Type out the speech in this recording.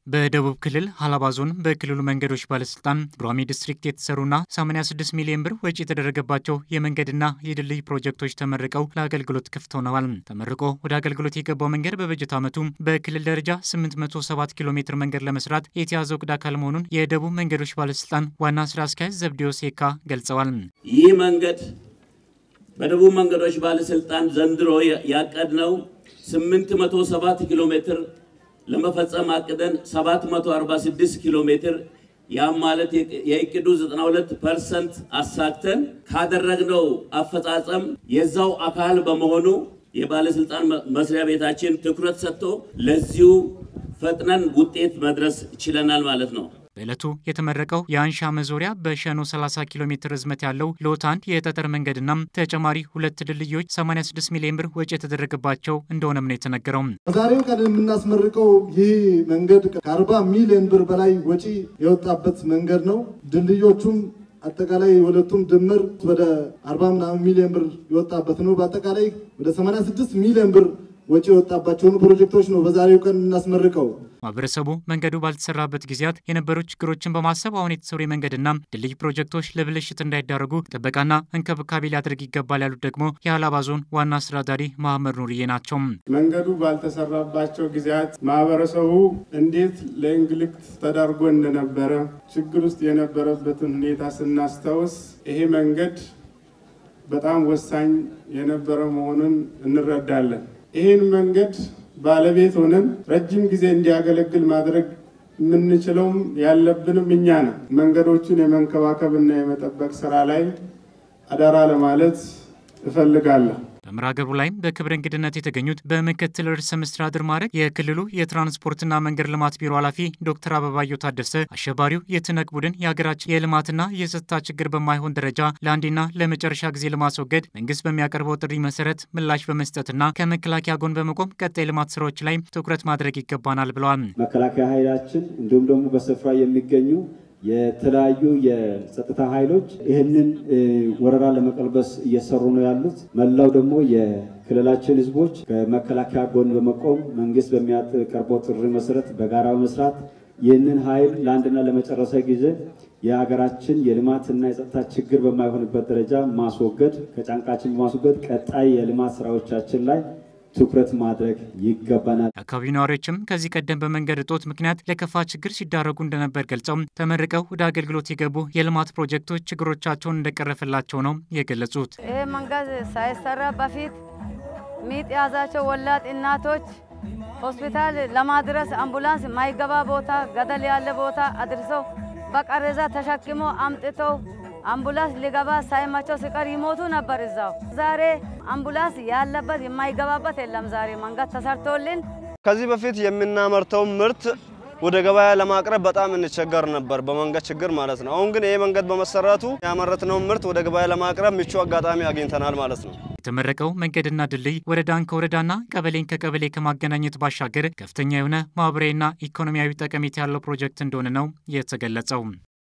በደቡብ ክልል ሀላባ ዞን በክልሉ መንገዶች ባለስልጣን ዱራሜ ዲስትሪክት የተሰሩና 86 ሚሊዮን ብር ወጪ የተደረገባቸው የመንገድና የድልድይ ፕሮጀክቶች ተመርቀው ለአገልግሎት ክፍት ሆነዋል። ተመርቆ ወደ አገልግሎት የገባው መንገድ በበጀት ዓመቱ በክልል ደረጃ 807 ኪሎ ሜትር መንገድ ለመስራት የተያዘው እቅድ አካል መሆኑን የደቡብ መንገዶች ባለስልጣን ዋና ስራ አስኪያጅ ዘብዴዎስ የካ ገልጸዋል። ይህ መንገድ በደቡብ መንገዶች ባለስልጣን ዘንድሮ ያቀድነው 807 ኪሎ ሜትር ለመፈጸም አቅደን 746 ኪሎ ሜትር ያም ማለት የእቅዱ 92 ፐርሰንት አሳክተን ካደረግነው አፈጻጸም የዛው አካል በመሆኑ የባለስልጣን መስሪያ ቤታችን ትኩረት ሰጥቶ ለዚሁ ፈጥነን ውጤት መድረስ ችለናል ማለት ነው። በዕለቱ የተመረቀው የአንሻ መዞሪያ በሸኖ 30 ኪሎ ሜትር ርዝመት ያለው ሎት አንድ የጠጠር መንገድና ተጨማሪ ሁለት ድልድዮች 86 ሚሊዮን ብር ወጪ የተደረገባቸው እንደሆነም ነው የተነገረው። በዛሬው ቀን የምናስመርቀው ይህ መንገድ ከ40 ሚሊዮን ብር በላይ ወጪ የወጣበት መንገድ ነው። ድልድዮቹም አጠቃላይ ሁለቱም ድምር ወደ 40 ምናምን ሚሊዮን ብር የወጣበት ነው። በአጠቃላይ ወደ 86 ሚሊዮን ብር ወጪ የወጣባቸውን ፕሮጀክቶች ነው በዛሬው ቀን የምናስመርቀው። ማህበረሰቡ መንገዱ ባልተሰራበት ጊዜያት የነበሩ ችግሮችን በማሰብ አሁን የተሰሩ የመንገድና ድልድይ ፕሮጀክቶች ለብልሽት እንዳይዳረጉ ጥበቃና እንክብካቤ ሊያደርግ ይገባል ያሉት ደግሞ የሀላባ ዞን ዋና አስተዳዳሪ መሐመድ ኑርዬ ናቸው። መንገዱ ባልተሰራባቸው ጊዜያት ማህበረሰቡ እንዴት ለእንግልት ተዳርጎ እንደነበረ ችግር ውስጥ የነበረበትን ሁኔታ ስናስታውስ ይሄ መንገድ በጣም ወሳኝ የነበረ መሆኑን እንረዳለን። ይህን መንገድ ባለቤት ሆነን ረጅም ጊዜ እንዲያገለግል ማድረግ የምንችለውም ያለብንም እኛ ነው። መንገዶቹን የመንከባከብና የመጠበቅ ስራ ላይ አደራ ለማለት እፈልጋለሁ። በመርሃ ግብሩ ላይም በክብር እንግድነት የተገኙት በምክትል ርዕሰ መስተዳድር ማዕረግ የክልሉ የትራንስፖርትና መንገድ ልማት ቢሮ ኃላፊ ዶክተር አበባየሁ ታደሰ አሸባሪው የትነግ ቡድን የሀገራችን የልማትና የጸጥታ ችግር በማይሆን ደረጃ ለአንዴና ለመጨረሻ ጊዜ ለማስወገድ መንግስት በሚያቀርበው ጥሪ መሰረት ምላሽ በመስጠትና ከመከላከያ ጎን በመቆም ቀጣይ ልማት ስራዎች ላይ ትኩረት ማድረግ ይገባናል ብለዋል። መከላከያ ኃይላችን እንዲሁም ደግሞ በስፍራ የሚገኙ የተለያዩ የጸጥታ ኃይሎች ይህንን ወረራ ለመቀልበስ እየሰሩ ነው ያሉት። መላው ደግሞ የክልላችን ህዝቦች ከመከላከያ ጎን በመቆም መንግስት በሚያቀርበው ጥሪ መሰረት በጋራ በመስራት ይህንን ኃይል ለአንድና ለመጨረሻ ጊዜ የሀገራችን የልማትና የጸጥታ ችግር በማይሆንበት ደረጃ ማስወገድ ከጫንቃችን በማስወገድ ቀጣይ የልማት ስራዎቻችን ላይ ትኩረት ማድረግ ይገባናል። የአካባቢው ነዋሪዎችም ከዚህ ቀደም በመንገድ እጦት ምክንያት ለከፋ ችግር ሲዳረጉ እንደነበር ገልጸው ተመርቀው ወደ አገልግሎት የገቡ የልማት ፕሮጀክቶች ችግሮቻቸውን እንደቀረፈላቸው ነው የገለጹት። ይህ መንገድ ሳይሰራ በፊት ሚጥ የያዛቸው ወላድ እናቶች ሆስፒታል ለማድረስ አምቡላንስ ማይገባ ቦታ፣ ገደል ያለ ቦታ አድርሰው በቃሬዛ ተሸክሞ አምጥተው አምቡላንስ ሊገባ ሳይማቸው ሲቀር ይሞቱ ነበር እዛው። ዛሬ አምቡላንስ ያለበት የማይገባበት የለም። ዛሬ መንገድ ተሰርቶልን ከዚህ በፊት የምናመርተው ምርት ወደ ገበያ ለማቅረብ በጣም እንቸገር ነበር፣ በመንገድ ችግር ማለት ነው። አሁን ግን ይሄ መንገድ በመሰራቱ ያመረትነውን ምርት ወደ ገበያ ለማቅረብ ምቹ አጋጣሚ አግኝተናል ማለት ነው። የተመረቀው መንገድና ድልድይ ወረዳን ከወረዳና ቀበሌን ከቀበሌ ከማገናኘት ባሻገር ከፍተኛ የሆነ ማህበራዊና ኢኮኖሚያዊ ጠቀሜታ ያለው ፕሮጀክት እንደሆነ ነው የተገለጸው።